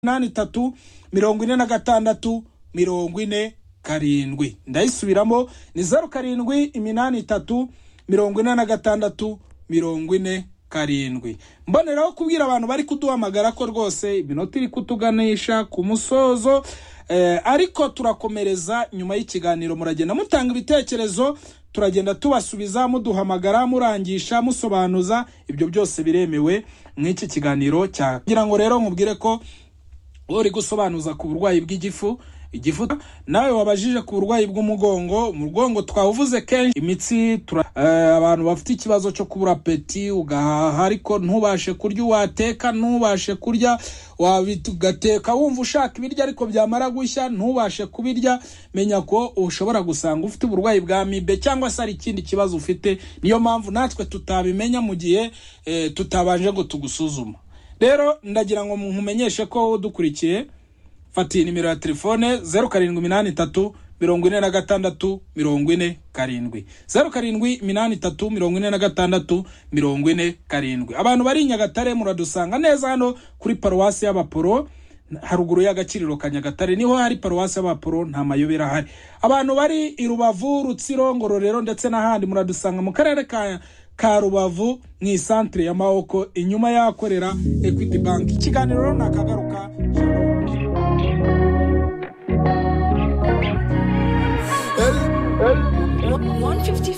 inani itatu mirongo ine na gatandatu mirongo ine karindwi ndayisubiramo ni zeru karindwi iminani itatu mirongo ine na gatandatu mirongo ine karindwi mboneraho kubwira abantu bari kuduhamagara ko rwose iminota iri kutuganisha ku musozo Eh, ariko turakomereza nyuma y'ikiganiro muragenda mutanga ibitekerezo turagenda tubasubiza muduhamagara murangisha musobanuza ibyo byose biremewe nk'iki kiganiro cya kugira ngo rero nkubwire ko uri gusobanuza ku burwayi bw'igifu igifu nawe wabajije ku burwayi bw'umugongo umugongo twawuvuze kenshi imitsi tura, eh, abantu bafite ikibazo cyo kubura peti ugahaha ariko ntubashe kurya wateka ntubashe kurya wabi- ugateka wumva ushaka ibiryo ariko byamara gushya ntubashe kubirya menya ko ushobora gusanga ufite uburwayi bwa mibe cyangwa se hari ikindi kibazo ufite niyo mpamvu natwe tutabimenya mu gihe eh, tutabanje ngo tugusuzuma rero ndagira ngo nkumenyeshe ko udukurikiye fatiye nimero ya telefone zeru karindwi iminani itatu mirongo ine na gatandatu mirongo ine karindwi zeru karindwi iminani itatu mirongo ine na gatandatu mirongo ine karindwi abantu bari i nyagatare muradusanga neza hano kuri paruwasi y'abaporo haruguru y'agaciriro ka nyagatare niho hari paruwasi y'abaporo nta mayobera ahari abantu bari i rubavu rutsiro ngororero ndetse n'ahandi muradusanga mu karere ka ka rubavu mu isantere ya mawoko inyuma y'ahakorera equity bank ikiganiro rero nakagaruka